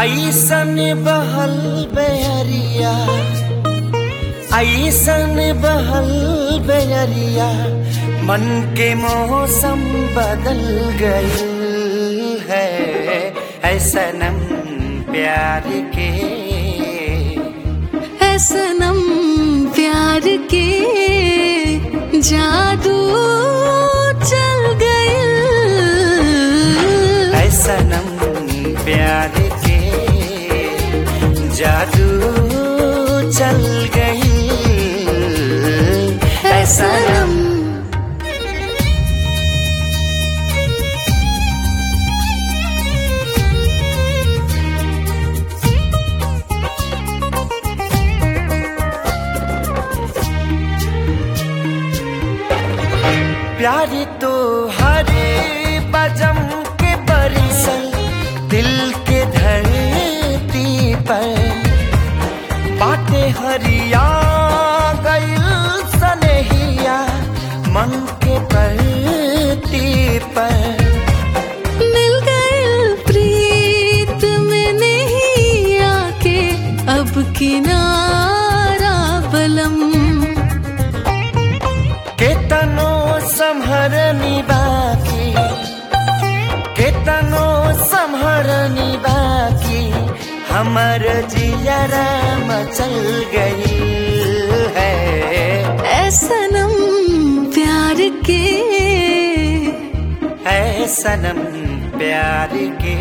ऐसन बहल बेरिया ऐसन बहल बेरिया मन के मौसम बदल गई है ऐसनम प्यार के है सनम प्यार के जादू चल गए ऐसनम प्यार के जादू चल गई ऐसनम प्यारी तो हरे बजम के बरिसल दिल के धरती पर बाटे हरिया गइल सनहिया मन के परती पर मिल गए प्रीत में नहीं आके अब किनारा बलम केतनो संहरनी बाकी केतनो संहरनी बाकी हमर जियरा मचल गई है है सनम प्यार के है सनम प्यार के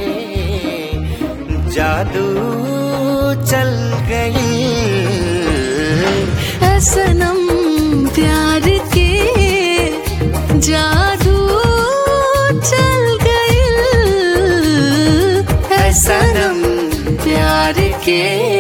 जादू चल गई है सनम प्यार के जादू चल गए है सनम प्यार के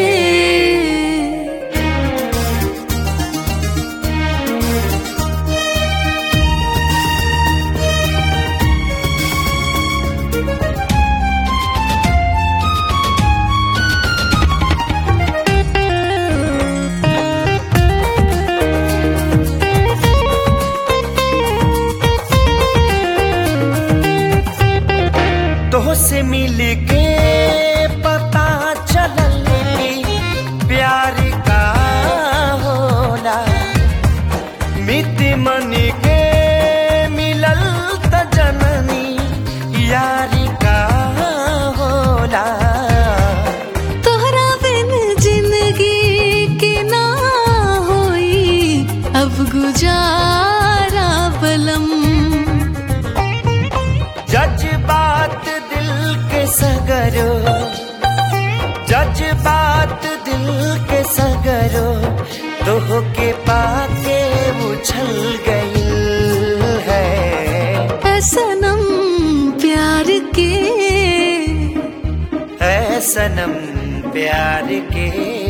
तो से मिल के पता चलल कि प्यार का होला मित मन के मिलल त जननी यारी का होला तोहरा बिन जिंदगी के ना होई अब गुजारा बलम जज्बात दिल के सगरो जज्बात दिल के सगरो तोह के पाके उछल गई है है सनम प्यार के है सनम प्यार के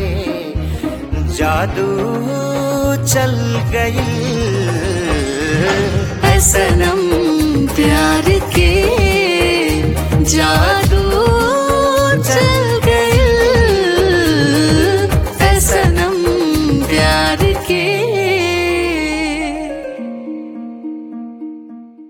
जादू चल गई है सनम